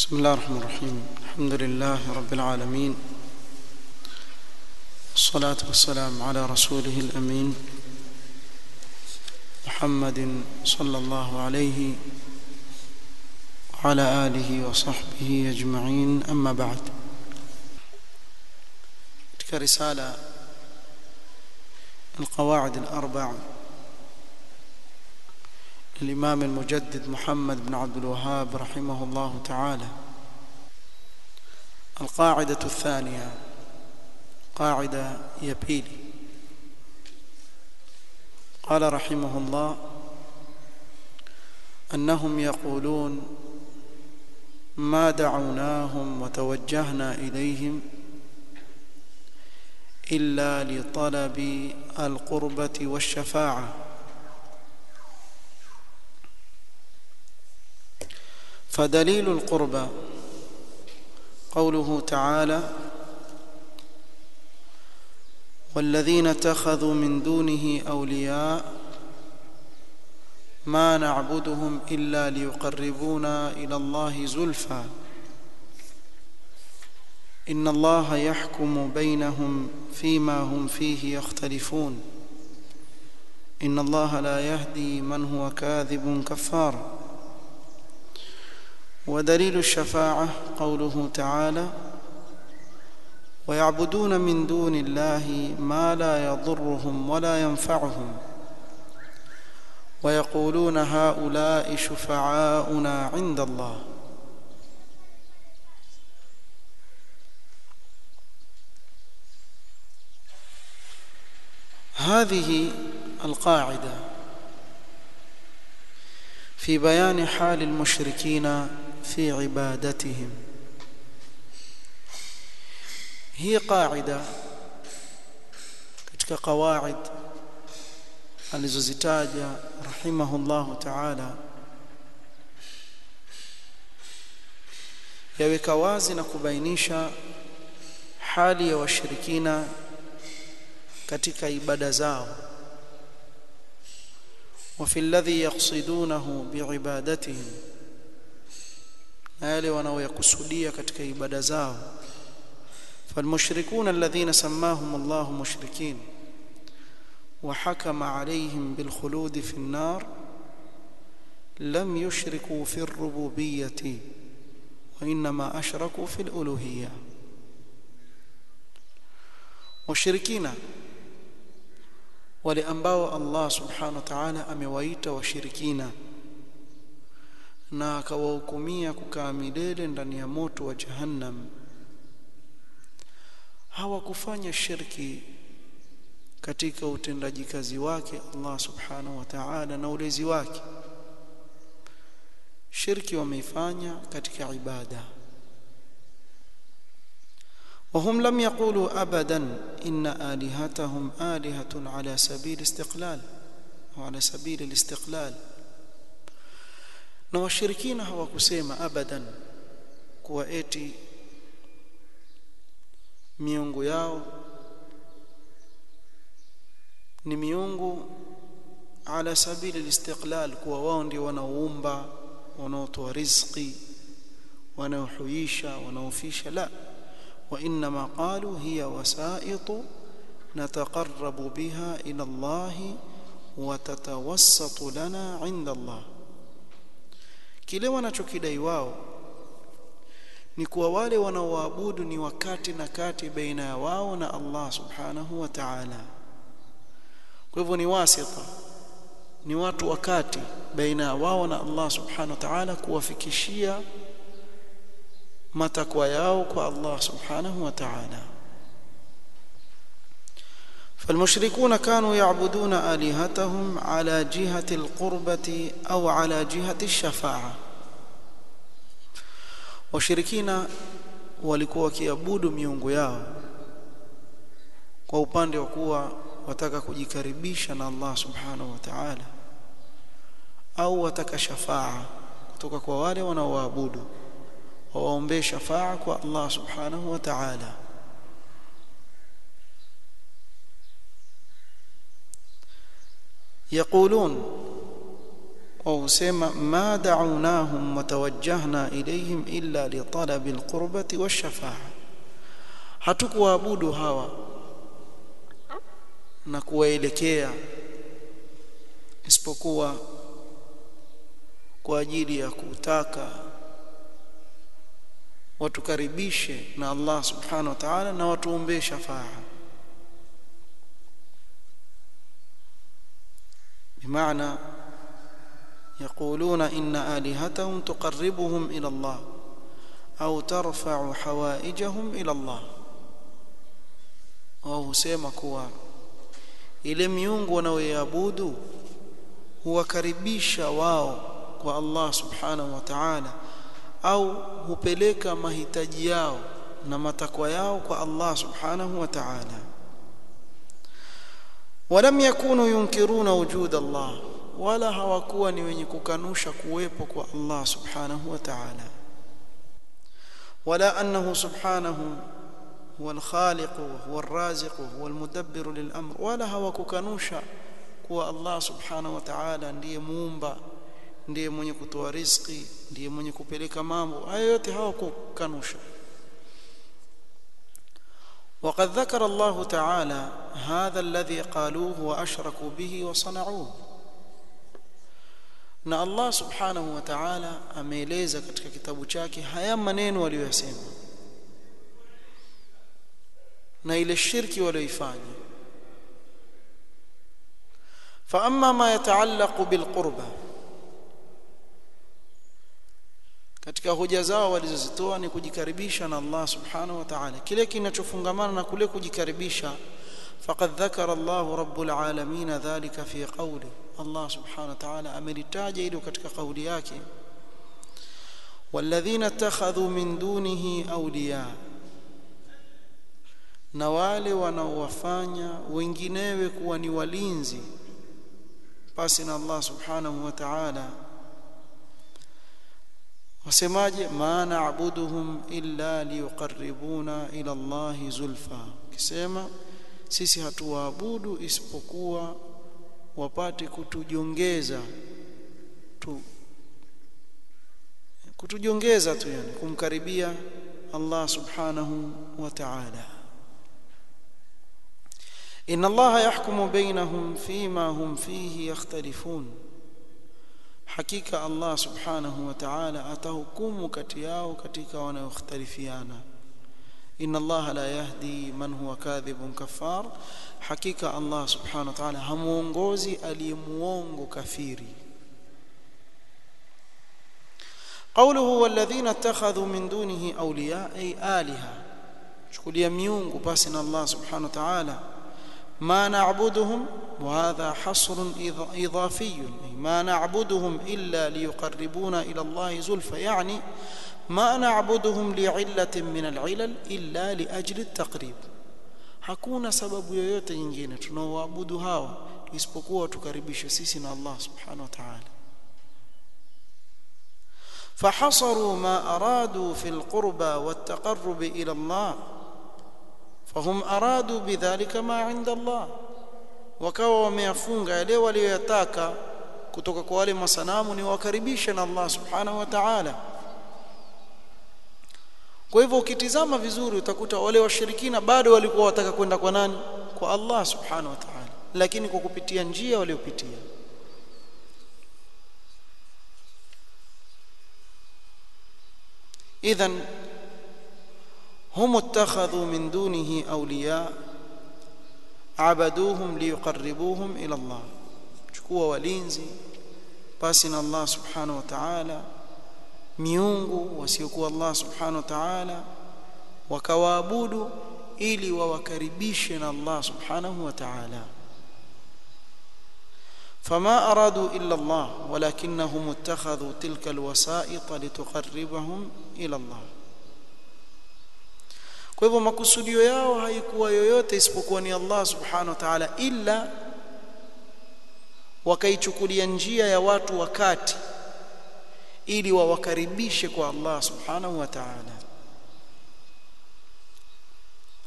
بسم الله الرحمن الرحيم الحمد لله رب العالمين الصلاة والسلام على رسوله الأمين محمد صلى الله عليه وعلى آله وصحبه أجمعين أما بعد تلك رسالة القواعد الأربع الإمام المجدد محمد بن عبد الوهاب رحمه الله تعالى القاعدة الثانية قاعدة يبيلي قال رحمه الله أنهم يقولون ما دعوناهم وتوجهنا إليهم إلا لطلب القربة والشفاعة فدليل القربى قوله تعالى والذين اتخذوا من دونه أولياء ما نعبدهم إلا ليقربونا إلى الله زلفى إن الله يحكم بينهم فيما هم فيه يختلفون إن الله لا يهدي من هو كاذب كفار ودليل الشفاعة قوله تعالى ويعبدون من دون الله ما لا يضرهم ولا ينفعهم ويقولون هؤلاء شفعاؤنا عند الله هذه القاعده في بيان حال المشركين في عبادتهم هي قاعده katika qawaid alizozitaja rahimahullahu ta'ala yaweka wazi na kubainisha hali ya washirikina katika ibada zao وفي الذي يقصدونه بعبادتهم na yale wanaoyakusudia katika ibada zao فالمشركون الذين سماهم الله مشركين وحكم عليهم بالخلود في النار لم يشركوا في الربوبية وإنما أشركوا في الألوهية وشركين wale ambao Allah subhanahu wa ta'ala amewaita washirikina na akawahukumia kukaa milele ndani ya moto wa jahannam hawakufanya shirki katika utendaji kazi wake Allah subhanahu wa ta'ala na ulezi wake shirki wameifanya katika ibada وهم لم يقولوا ابدا ان الهتهم الهه على سبيل استقلال وعلى سبيل الاستقلال na washirikina hawakusema abadan kuwa eti miungu yao ni miungu ala sabili listiqlal kuwa wao ndio wanaoumba wanaotoa riziki wanaohuisha wanaofisha la وانما قالوا هي وسائط نتقرب بها الى الله وتتوسط لنا عند الله kile wanachokidai wao ni kuwa wale wanaoabudu ni wakati na kati baina ya wao na Allah subhanahu wa ta'ala kwa hivyo ni wasita ni watu wakati baina ya wao na Allah subhanahu wa ta'ala kuwafikishia matakwa yao kwa Allah subhanahu wa ta'ala فالمشركون كانوا يعبدون آلهتهم على جهة القربة أو على جهة الشفاعة washirikina walikuwa wakiabudu miungu yao kwa upande wa kuwa wataka kujikaribisha na Allah subhanahu wa ta'ala au wataka shafaa kutoka kwa wale wanaoabudu wawaombee shafaa kwa Allah subhanahu wa ta'ala يقولون wao husema ma da'unahum wa tawajjahna ilayhim illa li talabi alqurbati wash-shafa'a hatukuwaabudu hawa na kuwaelekea isipokuwa kwa ajili ya kutaka watukaribishe na Allah subhanahu wa ta'ala na watuombee shafaa بمعنى يقولون إن آلهتهم تقربهم إلى الله أو ترفع حوائجهم إلى الله wao husema kuwa ile miungu wanaoiabudu huwakaribisha wao kwa Allah subhanahu wa ta'ala au hupeleka mahitaji yao na matakwa yao kwa Allah subhanahu wa ta'ala walam yakunu yunkiruna wujud Allah wala hawakuwa ni wenye kukanusha kuwepo kwa Allah subhanahu wa ta'ala wala annahu subhanahu هو الخالق هو الرازق هو المدبر للأمر ولا hawakukanusha kuwa Allah subhanahu wa ta'ala ndiye muumba ndiye mwenye kutoa riziki ndiye mwenye kupeleka mambo hayo yote hawakukanusha وقد ذكر الله تعالى هذا الذي قالوه واشركوا به وصنعوه na Allah subhanahu wa ta'ala ameeleza katika kitabu chake haya maneno waliyosema na ile shirki walioifanya fa amma ma yataallaqu bilqurba katika hoja zao walizozitoa ni kujikaribisha na Allah subhanahu wa ta'ala kile kinachofungamana na kule kujikaribisha faqad dhakara Allah rabbul alamin dhalika fi qawli Allah subhanahu wa ta'ala amelitaja hilo katika kauli yake walladhina ittakhadhu min dunihi awliya na wale wanaowafanya wenginewe kuwa ni walinzi pasi na Allah subhanahu wa ta'ala wasemaje maana abuduhum illa liyuqarribuna ila Allah zulfa kisema sisi hatuwaabudu isipokuwa wapate kutujongeza tu kutujongeza tu yani kumkaribia Allah subhanahu wa ta'ala إن الله يحكم بينهم فيما هم فيه يختلفون حقيقة الله سبحانه وتعالى أتهكم كتياو كتيك ونختلفيانا إن الله لا يهدي من هو كاذب كفار حقيقة الله سبحانه وتعالى همونغوزي أليموونغو كثيري قوله والذين اتخذوا من دونه أولياء أي آلهة شكل يميونغو باسنا الله سبحانه وتعالى ما نعبدهم وهذا حصر إضافي ما نعبدهم إلا ليقربونا إلى الله زلفى يعني ما نعبدهم لعلة من العلل إلا لأجل التقريب hakuna sababu yoyote nyingine tunaoabudu hawa isipokuwa tukaribishe sisi na Allah subhanahu wa ta'ala فحصروا ما أرادوا في القربى والتقرب إلى الله فهم أرادوا بذلك ما عند الله wakawa wameyafunga yale walioyataka kutoka kwa wale masanamu ni wakaribishe na Allah subhanahu wa ta'ala kwa hivyo ukitizama vizuri utakuta wale washirikina bado walikuwa wataka kwenda kwa nani kwa Allah subhanahu wa ta'ala lakini kwa kupitia njia waliopitia idhan هم اتخذوا من دونه أولياء عبدوهم ليقربوهم إلى الله chukua walinzi pasi na Allah subhanahu wa ta'ala miungu wasiokuwa Allah subhanahu wa ta'ala wakawaabudu ili wawakaribishe na Allah subhanahu wa ta'ala فما أرادوا إلا الله ولكنهم اتخذوا تلك الوسائط لتقربهم إلى الله kwa hivyo makusudio yao haikuwa yoyote isipokuwa ni Allah subhanahu wa ta'ala illa wakaichukulia njia ya watu wakati ili wawakaribishe kwa Allah subhanahu wa ta'ala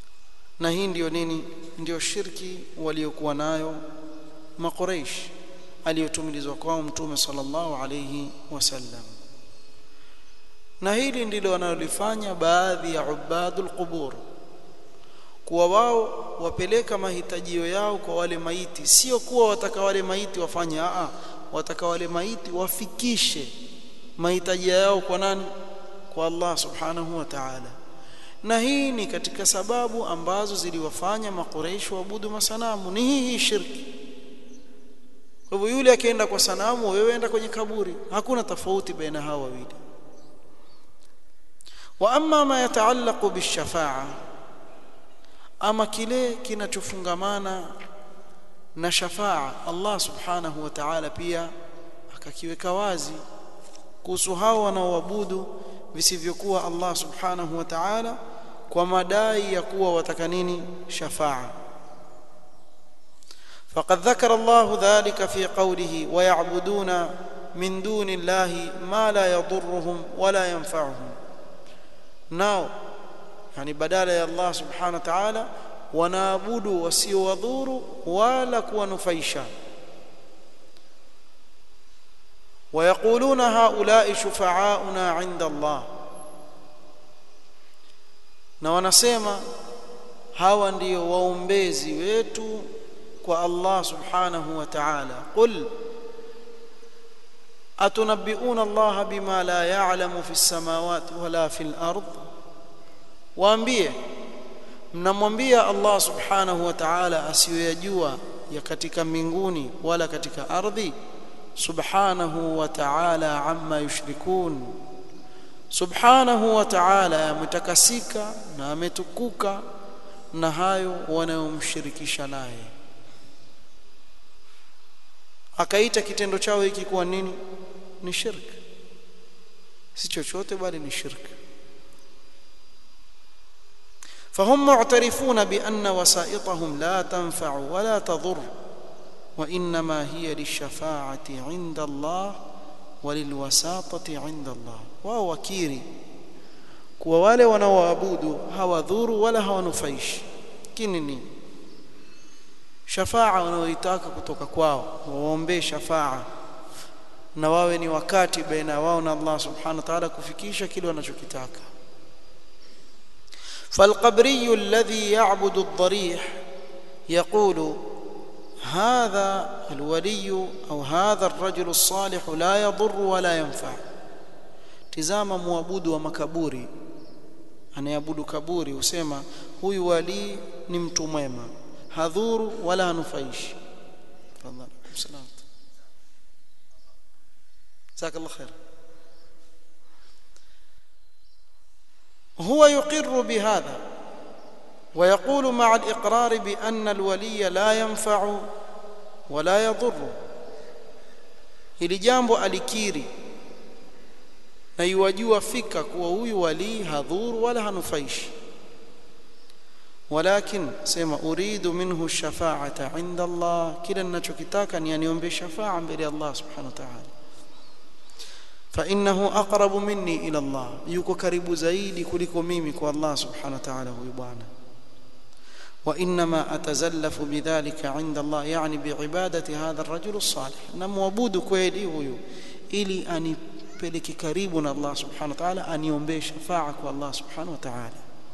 na hii ndio nini ndio shirki waliokuwa nayo maqureish aliyotumilizwa kwao mtume sallallahu alayhi wasallam na hili ndilo wanalolifanya baadhi ya ubadul qubur kuwa wao wapeleka mahitajio yao kwa wale maiti sio kuwa wataka wale maiti wafanye a wataka wale maiti wafikishe mahitaji yao kwa nani kwa Allah subhanahu wa ta'ala na hii ni katika sababu ambazo ziliwafanya makureishi waabudu masanamu ni hii hii shirki kwa hivyo yule akienda kwa sanamu wewe enda kwenye kaburi hakuna tofauti baina hawa wawili wa amma ma yataallaqu bishafa'a ama kile kinachofungamana na shafaa Allah subhanahu wa ta'ala pia akakiweka wazi kuhusu hao wanaoabudu visivyokuwa Allah subhanahu wa ta'ala kwa madai ya kuwa wataka nini shafaa فقد ذكر الله ذلك في قوله ويعبدون من دون الله ما لا يضرهم ولا ينفعهم ناو يعني بدال يا الله سبحانه وتعالى wanaabudu wasiowadhuru wala kuwanufaisha ويقولون هؤلاء شفعاؤنا عند الله na wanasema hawa ndio waombezi wetu kwa Allah subhanahu wa ta'ala qul atunabbi'una Allah bima la ya'lamu fi as-samawati wala fi al-ard waambie mnamwambia Allah subhanahu wa ta'ala asiyoyajua ya katika mbinguni wala katika ardhi subhanahu wa ta'ala amma yushrikun subhanahu wa ta'ala ametakasika na ametukuka na hayo wanayomshirikisha naye akaita kitendo chao hiki kuwa nini ni shirk si chochote bali ni shirk فهم معترفون بأن وسائطهم لا تنفع ولا تضر وإنما هي للشفاعة عند الله وللوساطة عند الله wao wakiri kuwa wale wanaoabudu hawadhuru wala hawanufaishi kini ni shafaa wanaoitaka kutoka kwao waombee shafaa na wawe ni wakati baina wao na Allah subhanahu wa ta'ala kufikisha kile wanachokitaka فالقبري الذي يعبد الضريح يقول هذا الولي أو هذا الرجل الصالح لا يضر ولا ينفع tizama muabudu wa makaburi anayeabudu kaburi husema huyu wali ni mtu mwema hadhuru wala hanufaishi tafadhali salam jazakallahu khair هو يقر بهذا ويقول مع الإقرار بأن الولي لا ينفع ولا يضر hili jambo alikiri na yuwajua fika kuwa huyu walii hadhuru wala hanufaishi walakin sema uridu minhu shafaata inda Allah kila ninachokitaka ni aniombe shafaa mbele ya Allah subhanahu wa ta'ala فانه اقرب مني الى الله yuko karibu zaidi kuliko mimi kwa Allah subhanahu wa ta'ala huyu bwana وانما اتزلف بذلك عند الله يعني بعباده هذا الرجل الصالح نمwabudu kweli huyu ili anipeleke karibu na Allah subhanahu wa ta'ala aniombee shafaa kwa Allah subhanahu wa ta'ala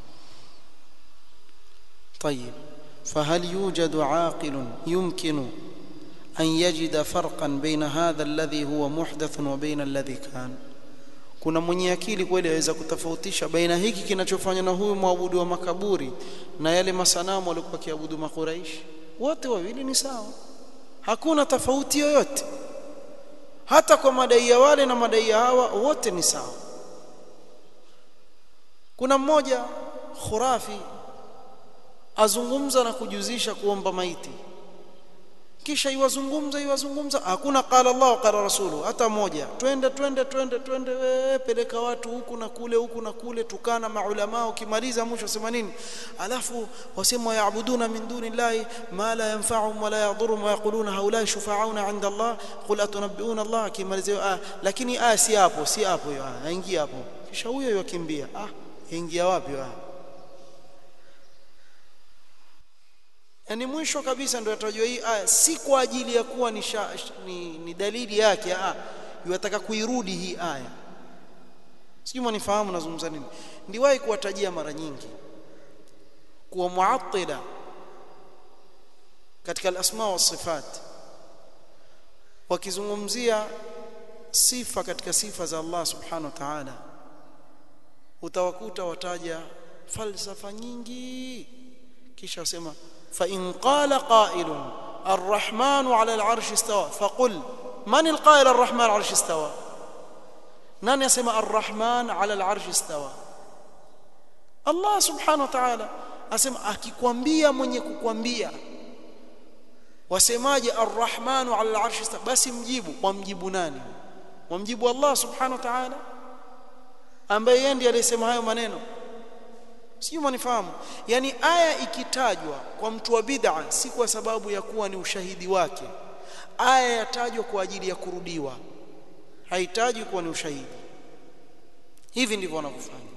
طيب فهل يوجد عاقل يمكن أن يجد فرقا بين هذا الذي هو محدث وبين الذي كان kuna mwenye akili kweli aweza kutofautisha baina hiki kinachofanywa na huyu mwabudu wa makaburi na yale masanamu waliokuwa kiabudu makuraishi wote wawili ni sawa hakuna tofauti yoyote hata kwa madai ya wale na madai ya hawa wote ni sawa kuna mmoja khurafi azungumza na kujuzisha kuomba maiti kisha iwazungumza iwazungumza hakuna qala Allah qala rasulu hata moja twende twende twende twende we, peleka watu huku na kule huku na kule tukana maulama ukimaliza mwisho sema nini alafu wasema yaabuduna min duni llahi ma la yanfa'uhum wa la yadhurruhum wa yaquluna haula shufa'auna 'inda Allah qul atunabbi'una Allah kimalizia ah lakini ah si hapo si hapo ah aingia hapo kisha huyo yakimbia ah ingia wapi ah yani mwisho kabisa ndio yatajua hii aya si kwa ajili ya kuwa ni, sha, ni, ni dalili yake ah yataka kuirudi hii aya sijui mwanifahamu nazungumza nini ndiwahi kuwatajia mara nyingi kuwa muattila katika al-asma wa sifat wakizungumzia sifa katika sifa za Allah subhanahu wa ta'ala utawakuta wataja falsafa nyingi kisha wasema fa in qala qailun الرحمن على العرش استوى فقل من القائل الرحمن على العرش استوى نان يسمى الرحمن على العرش استوى الله سبحانه وتعالى asema akikwambia mwenye kukwambia wasemaje arrahmanu ala al'arshi basi mjibu wamjibu nani wamjibu Allah subhanahu wa ta'ala ambaye yeye ndiye aliyesema hayo maneno sijui mnifahamu yani aya ikitajwa kwa mtu wa bid'a si kwa sababu ya kuwa ni ushahidi wake aya yatajwa kwa ajili ya kurudiwa haitajwi kuwa ni ushahidi hivi ndivyo wanavyofanya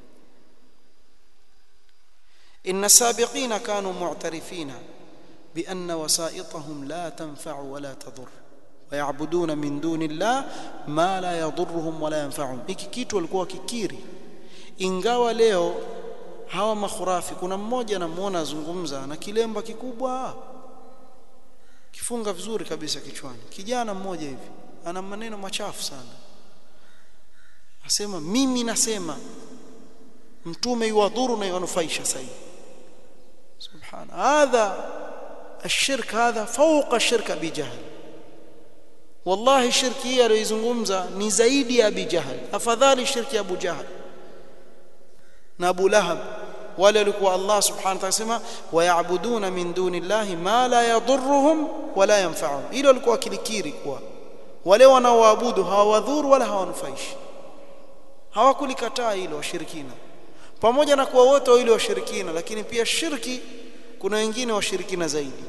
إن السابقين كانوا معترفين بأن وسائطهم لا تنفع ولا تضر ويعبدون من دون الله ما لا يضرهم ولا ينفعهم hiki kitu walikuwa kikiri ingawa leo hawa makhurafi kuna mmoja namuona azungumza na kilemba kikubwa kifunga vizuri kabisa kichwani kijana mmoja hivi ana maneno machafu sana asema mimi nasema mtume yuwadhuru na yunufaisha sahihi سبحان هذا الشرك هذا فوق الشرك ابي جهل والله الشرك hii aliyozungumza ni zaidi ya abi jahl afadhali shirki ya abu jahl na abu lahab wale walikuwa Allah subhanahu wa ta'ala sema wayabuduna min dunillahi ma la yadhurruhum wala yanfa'uhum hilo walikuwa kilikiri kwa wale wanaoabudu hawadhuru wala hawanufaishi hawakulikataa hilo washirikina pamoja na kuwa wote wawili washirikina lakini pia shirki kuna wengine washirikina zaidi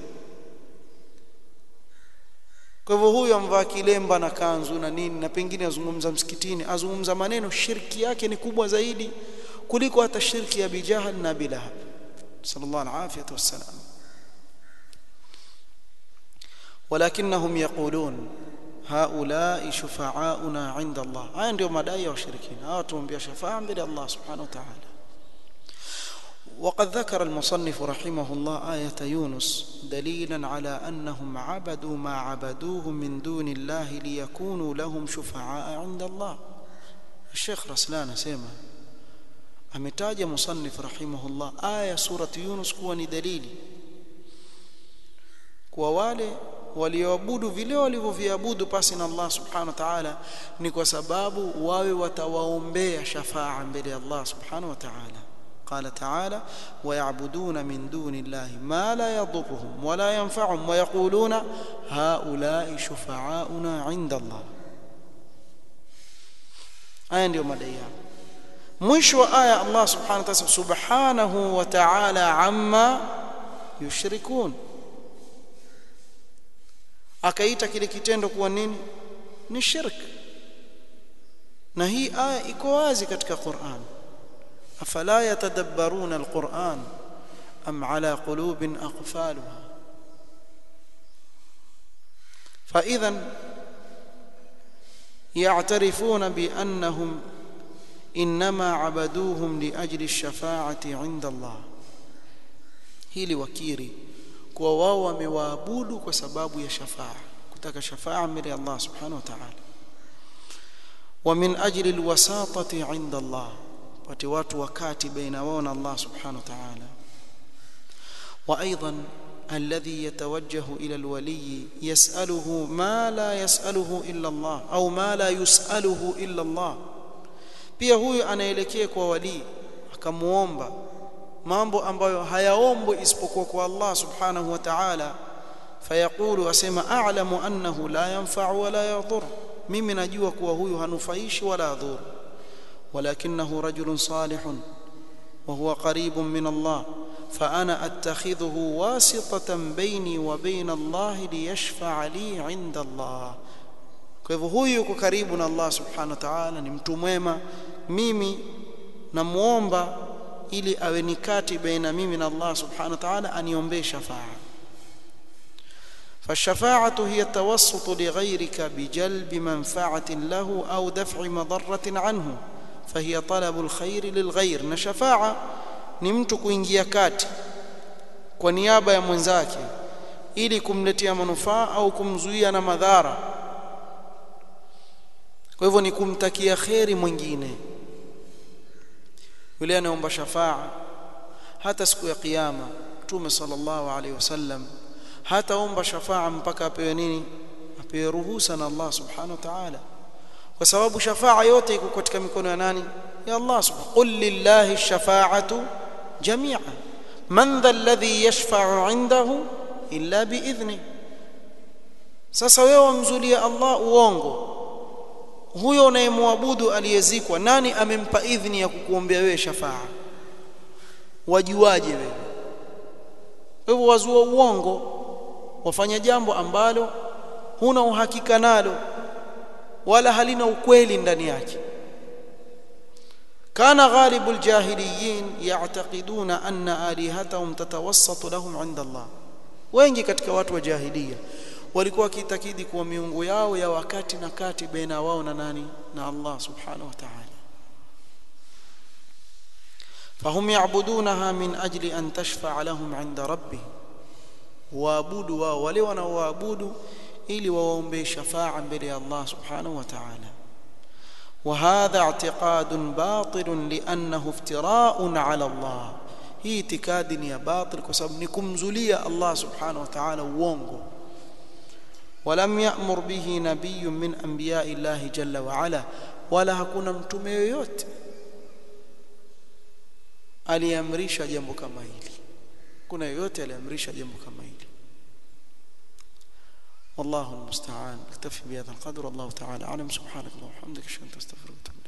kwa hivyo huyu amvaa kilemba na kanzu na nini na pengine azungumza msikitini azungumza maneno shirki yake ni kubwa zaidi kuliko hata shirki ya bijahal na bilahab sallallahu alaihi wasallam ولكنهم يقولون هؤلاء شفعاؤنا عند الله هاي ndio madai ya washirikina hawa tuombea shafaa mbele Allah subhanahu wa ta'ala وقد ذكر المصنف رحمه الله آية يونس دليلا على أنهم عبدوا ما عبدوه من دون الله ليكونوا لهم شفعاء عند الله الشيخ رسلان سيما ametaja musannif rahimahullah aya surati yunus kuwa ni dalili kwa wale walioabudu vile walivyoviabudu pasi na Allah subhanahu wa ta'ala ni kwa sababu wawe watawaombea shafaa mbele ya Allah subhanahu wa ta'ala قال تعالى ويعبدون من دون الله ما لا يضرهم ولا ينفعهم ويقولون هؤلاء شفعاؤنا عند الله aya ndio madai yao mwisho wa aya Allah subhanahu wa ta'ala subhanahu wa ta'ala amma yushrikun akaita kile kitendo kuwa nini ni shirk na hii aya iko wazi katika Qur'an afala yatadabbaruna alquran am ala qulubin aqfalha فاذا يعترفون بانهم انما عبدوهم لاجل الشفاعه عند الله hili wakiri kuwa wao wamewaabudu kwa sababu ya shafaa kutaka shafaa mbele ya Allah subhanahu wa ta'ala wa min ajli alwasatati 'inda Allah pate watu wakati baina wao na Allah subhanahu wa ta'ala wa aidan alladhi yatawajjahu ila alwali yas'aluhu ma la yas'aluhu illa Allah au ma la yus'aluhu illa Allah pia huyu anaelekea kwa wali akamuomba mambo ambayo hayaombwi isipokuwa kwa Allah subhanahu wa ta'ala fayaqulu asema a'lamu annahu la yanfa'u wa la yadhur mimi najua kuwa huyu hanufaishi wala yadhur ولكنه رجل صالح وهو قريب من الله فانا اتخذه واسطه بيني وبين الله ليشفع لي عند الله kwa hivyo huyu yuko karibu na Allah subhanahu wa ta'ala ni mtu mwema mimi namuomba ili awe nikati baina mimi na Allah subhanahu wa ta'ala aniombee shafaa فالشفاعة هي التوسط لغيرك بجلب منفعة له أو دفع مضرة عنه فهي طلب الخير للغير na shafa'a ni mtu kuingia kati kwa niaba ya mwenzake ili kumletea manufaa au kumzuia na madhara kwa hivyo ni kumtakia kheri mwingine yule anaomba shafaa hata siku ya kiyama mtume sallallahu alaihi wasallam hataomba shafaa mpaka apewe nini apewe ruhusa na Allah subhanahu wa ta'ala kwa sababu shafaa yote iko katika mikono ya nani ya Allah subhanahu qul lillahi ash-shafa'atu jami'a man dha alladhi yashfa'u 'indahu illa bi'idhni sasa wewe wamzulia Allah uongo huyo unayemwabudu aliyezikwa nani amempa idhni ya kukuombea wewe shafaa wajuaje wewe hivyo wazua uongo wafanya jambo ambalo huna uhakika nalo wala halina ukweli ndani yake كان غالب الجاهليين يعتقدون أن آلهتهم تتوسط لهم عند الله wengi katika watu wa jahiliya walikuwa wakitakidi kuwa miungu yao ya wakati na kati baina wao na nani na Allah subhanahu wa ta'ala فهم يعبدونها من أجل أن تشفع لهم عند ربهم waabudu wao wale wanaoabudu ili waombe shafaa mbele ya Allah subhanahu wa ta'ala وهذا اعتقاد باطل لانه افتراء على الله hii itikadi ni ya batil kwa sababu ni kumzulia Allah subhanahu wa ta'ala uongo ولم يأمر به نبي من انبياء الله جل وعلا wala hakuna mtume yoyote aliamrisha jambo kama hili kuna yoyote aliamrisha jambo kama hili والله المستعان اكتفي بهذا القدر والله تعالى اعلم سبحانك اللهم وبحمدك اشهد ان لا اله الا انت استغفرك